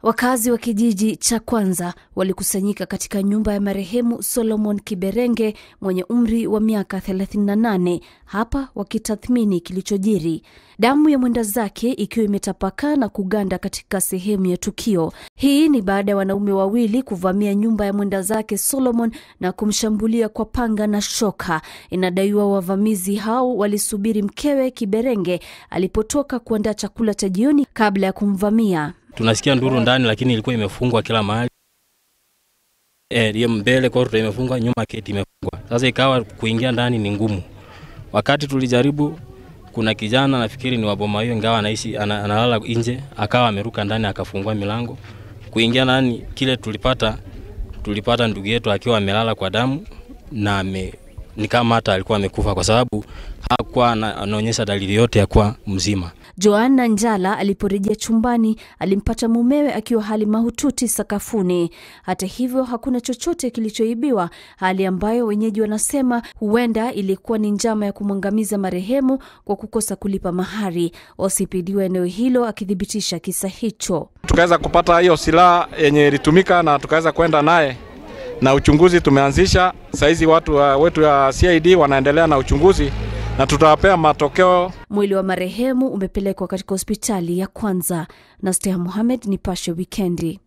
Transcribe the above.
Wakazi wa kijiji cha kwanza walikusanyika katika nyumba ya marehemu Solomon Kiberenge mwenye umri wa miaka 38 hapa wakitathmini kilichojiri. Damu ya mwenda zake ikiwa imetapakaa na kuganda katika sehemu ya tukio. Hii ni baada ya wanaume wawili kuvamia nyumba ya mwenda zake Solomon na kumshambulia kwa panga na shoka. Inadaiwa wavamizi hao walisubiri mkewe Kiberenge alipotoka kuandaa chakula cha jioni kabla ya kumvamia. tunasikia nduru ndani, lakini ilikuwa imefungwa kila mahali eh, hiyo mbele kordo imefungwa, nyuma keti imefungwa. Sasa ikawa kuingia ndani ni ngumu. Wakati tulijaribu, kuna kijana nafikiri ni waboma hiyo, ingawa anaishi ana, analala nje, akawa ameruka ndani akafungua milango kuingia ndani. Kile tulipata tulipata ndugu yetu akiwa amelala kwa damu na ame, ni kama hata alikuwa amekufa kwa sababu hakuwa ana- anaonyesha dalili yote ya kuwa mzima. Joanna Njala aliporejea chumbani alimpata mumewe akiwa hali mahututi sakafuni. Hata hivyo hakuna chochote kilichoibiwa, hali ambayo wenyeji wanasema huenda ilikuwa ni njama ya kumwangamiza marehemu kwa kukosa kulipa mahari. OCPD wa eneo hilo akithibitisha kisa hicho. tukaweza kupata hiyo silaha yenye ilitumika na tukaweza kwenda naye na uchunguzi tumeanzisha. Saizi watu wa, wetu ya CID wanaendelea na uchunguzi na tutawapea matokeo. Mwili wa marehemu umepelekwa katika hospitali ya kwanza. Nastea Mohamed, Nipashe Wikendi.